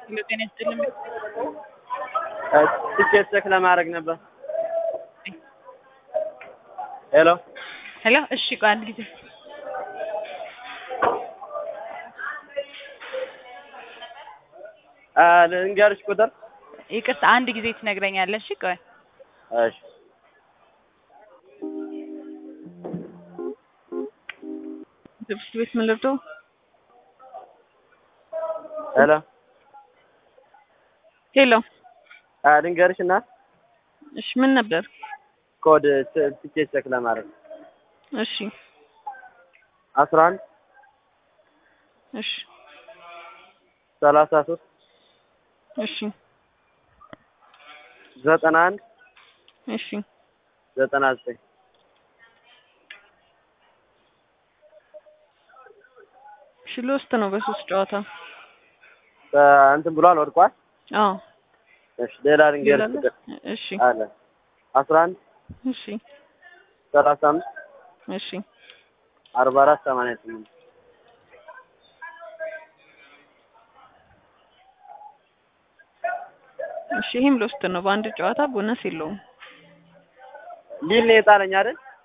ሄሎ ጤና ይስጥልኝ። ትኬት ቼክ ለማድረግ ነበር። ሄሎ ሄሎ እሺ፣ ቆይ አንድ ጊዜ አ ልንገርሽ ቁጥር ይቅርታ፣ አንድ ጊዜ ትነግረኛለሽ? እሺ ቆይ እሺ ትምህርት ቤት ምን ልርዶ? ሄሎ ሄሎ አ ልንገርሽ እና እሺ፣ ምን ነበር? ኮድ ት- ትኬት ቼክ ለማድረግ እሺ አስራ አንድ እሺ ሰላሳ ሶስት እሺ ዘጠና አንድ እሺ ዘጠና ዘጠኝ እሺ ሎስት ነው በሶስት ጨዋታ። አ እንትን ብሏል ወድቋል። አዎ እሺ ሌላ ልንገርሽ ይላል። ቁጥር እሺ አለ አስራ አንድ እሺ ሰላሳ አምስት እሺ አርባ አራት ሰማንያ ስምንት እሺ ይሄም ሎስት ነው። በአንድ ጨዋታ ቦነስ የለውም። ሊል ነው የጣለኝ አይደል?